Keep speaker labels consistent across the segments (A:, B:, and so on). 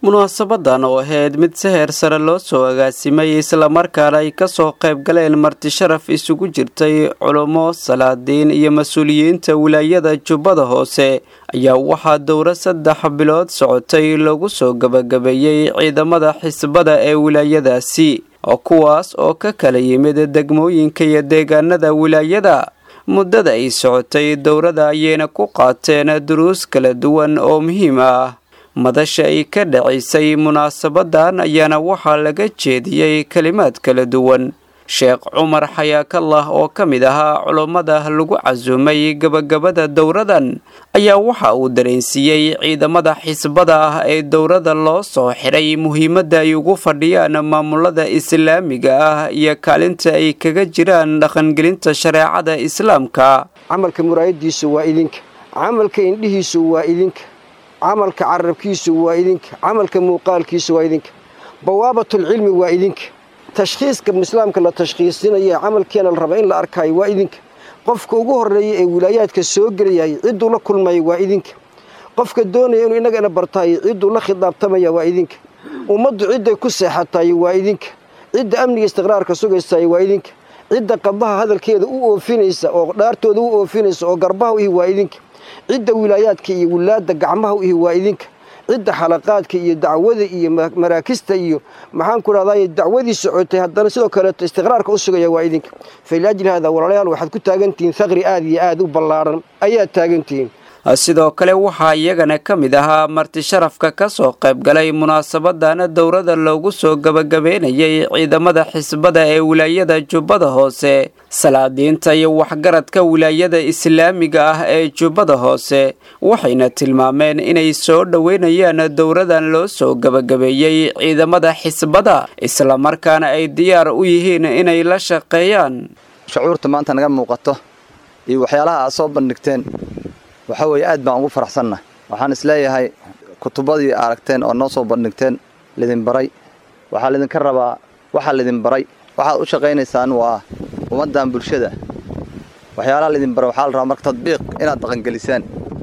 A: munaasabadan oo ahayd mid si heer sare loo soo agaasimay islamarkaana ay kasoo qayb galeen marti sharaf isugu jirtay culummo salaadiin iyo mas-uuliyiinta wilaayada jubbada hoose ayaa waxaa dowro saddex bilood socotay lagu soo gabagabeeyey ciidamada xisbada ee wilaayadaasi oo kuwaas oo ka kala yimid degmooyinka iyo deegaanada wilaayada muddada ay socotay dowrada ayayna ku qaateen duruus kala duwan oo muhiim ah madasha ay ka dhacaysay munaasabadan ayaana waxaa laga jeediyey kelimaad kala duwan sheekh cumar xayaakallah oo ka mid ahaa culummada lagu casuumay gabagabada dowradan ayaa waxa uu dareensiiyey ciidamada xisbada ah ee dowrada loo soo xiray muhiimadda ay ugu fadhiyaan maamulada islaamiga ah iyo kaalinta ay kaga jiraan dhaqangelinta shareecada islaamka
B: camalka muraayadiisu waa idinka camalka indhihiisu waa idinka camalka carabkiisu waa idinka camalka muuqaalkiisu waa idinka bawaabatulcilmi waa idinka tashkhiiska islaamka la tashkhiisinaya camalkeena la raba in la arkaayo waa idinka qofka ugu horreeya ee wilaayaadka soo gelayay cidduu la kulmaya waa idinka qofka doonaya inuu innagana bartaayo cidduu la khidaabtamaya waa idinka ummaddu cidday ku seexatayo waa idinka cidda amniga istiqraarka sugaysayo waa idinka cidda qadaha hadalkeeda u oofinaysa oo dhaartooda u oofinaysa oo garbaha u ihi waa idinka cidda wilaayaadka iyo wilaadda gacmaha u ihi waa idinka cidda xalaqaadka iyo dacwada iyo maraakista iyo maxaan ku rahday dacwadii socotay haddana sidoo kaleeto istiqraarka u sugaya waa idinka faliajli haada walaalayaal waxaad ku taagantihiin thaqri aad iyo aad u ballaaran ayaad taagantihiin
A: sidoo kale waxaa iyagana ka mid ahaa marti sharafka ka soo qayb galay munaasabadan dowrada loogu soo gabagabeynayay ciidamada xisbada ee wilaayada jubbada hoose salaadiinta iyo waxgaradka wilaayada islaamiga ah ee jubbada hoose waxayna tilmaameen inay soo dhoweynayaan dowradan loo soo gabagabeeyey ciidamada xisbada islamarkaana ay diyaar u yihiin inay la shaqeeyaan
C: shucuurta maanta naga muuqato iyo waxyaalaha aad soo bandhigteen waxaa weeye aad baan ugu faraxsannahay waxaan isleeyahay kutubadii aragteen oo noo soo bandhigteen lidin baray waxaa lidinka rabaa waxaa lidin baray waxaad u shaqaynaysaan waa ummaddan bulshada waxyaalaha lidin baray waxaa la rabaa marka tadbiiq inaad dhaqangelisaan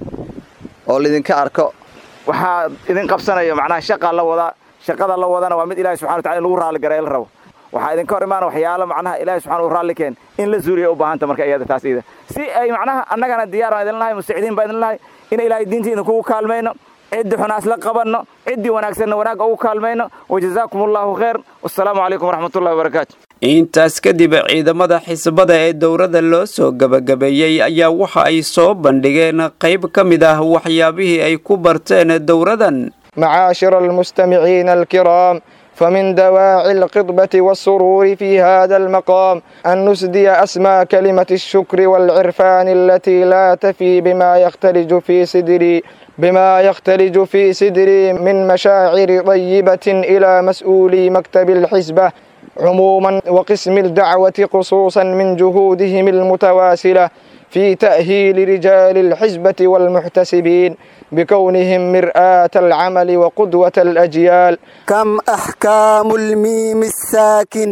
C: oo lidinka arko
D: waxaa idin qabsanaya macnaha shaqaa la wadaa shaqada la wadana waa mid ilahi subxana watacala in lagu raalligareeya la rabo waxaa idinka hor imaana waxyaalo macnaha ilahi subxana u raalli keen in la zuuriya u baahanta marka iyada taas iyada si ay macnaha annagana diyaaraan idin lahay mustacdiin baa idin lahay in ilaahay diinta idinkugu kaalmayno ciddii xunaas la qabanno ciddii wanaagsanna wanaagga ugu kaalmayno wajazaakum allahu khayr wassalaamu calaykum waraxmatullahi wabarakaatu
A: intaas kadib ciidamada xisbada ee dowrada loo soo gabagabeeyey ayaa waxa ay soo bandhigeen qayb ka mid ah waxyaabihii ay ku barteen dowradan
E: معاشر المستمعين الكرام فمن دواعي القطبة والسرور في هذا المقام أن نسدي أسمى كلمة الشكر والعرفان التي لا تفي بما يختلج في صدري بما يختلج في صدري من مشاعر طيبة إلى مسؤولي مكتب الحزبة عموما وقسم الدعوة خصوصا من جهودهم المتواصلة في تأهيل رجال الحزبة والمحتسبين بكونهم مرآة العمل وقدوة الأجيال
F: كم أحكام الميم الساكن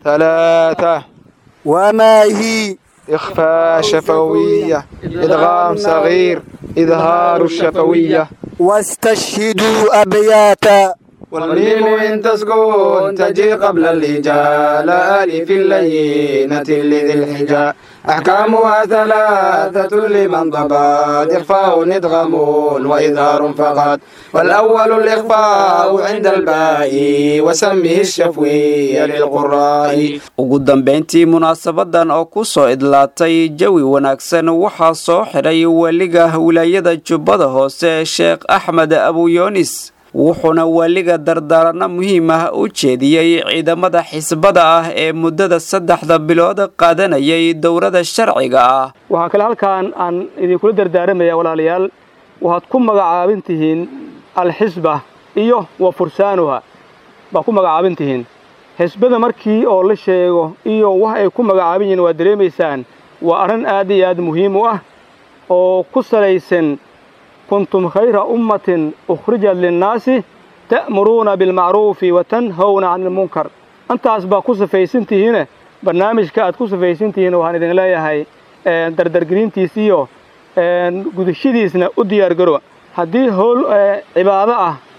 E: ثلاثة
F: وما هي
E: إخفاء شفوية إدغام صغير إظهار الشفوية
F: واستشهدوا أبياتا
E: والميم إن تسكن تجي قبل الهجاء لا ألف اللينة لذي الحجاء أحكامها ثلاثة لمن ضبط إخفاء إدغام وإظهار فقط والأول الإخفاء عند الباء وسمه الشفوي للقراء
A: ugu dambayntii munaasabadan oo ku soo idlaatay jawi wanaagsan waxaa soo xidhay weliga wilaayada jubbada hoose sheekh axmed abuyoonis wuxuuna weliga dardaaranno muhiim ah u jeediyey ciidamada xisbada ah ee muddada saddexda bilood qaadanayay dowrada sharciga ah
G: waxaa kale halkaan aan idinkula dardaaramaya walaalayaal waxaad ku magacaabin tihiin alxisba iyo wa fursaanuha baa ku magacaabin tihiin xisbada markii oo la sheego iyo wax ay ku magacaabin yihiin waad dareemaysaan waa arrin aad iyo aad muhiim u ah oo ku salaysan kuntum khayra ummatin ukhrijat linnaasi ta'muruuna bilmacruufi wa tanhawna cani ilmunkar intaas baa ku safaysan tihiine barnaamijka aad ku safaysan tihiin waxaan idin leeyahay dardargelintiis iyo gudashadiisna u diyaargarowa haddii howl cibaado ah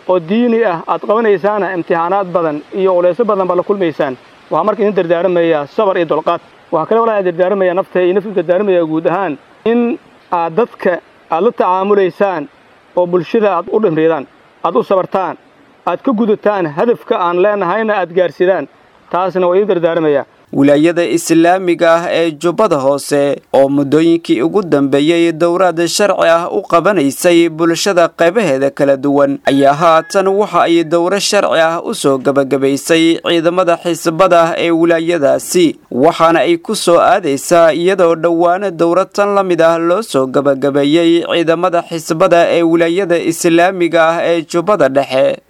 G: oo diini ah aad qabanaysaana imtixaanaad badan iyo culeysyo badan baad la kulmaysaan waxaa marka idin dardaaramayaa sabar iyo dulqaad waxaa kale walaa dardaaramayaa nafta iyo naftu dardaaramayaa guud ahaan in aad dadka aad la tacaamulaysaan oo bulshada aad u dhimridaan aad u sabartaan aad ka gudataan hadafka aan leenahayna aad gaarsidaan taasna waa idin dardaaramayaa
A: wilaayada islaamiga ah ee jubbada hoose oo muddooyinkii ugu dambeeyey dowraad sharci ah u qabanaysay bulshada qaybaheeda kala duwan ayaa haatan waxa ay dowro sharci ah u soo gebagabaysay ciidamada xisbada ee wilaayadaasi waxaana ay ku soo aadaysaa iyadoo dhowaana dowrad tan la mid ah loo soo gebagabeeyey ciidamada xisbada ee wilaayada islaamiga ah ee jubbada dhexe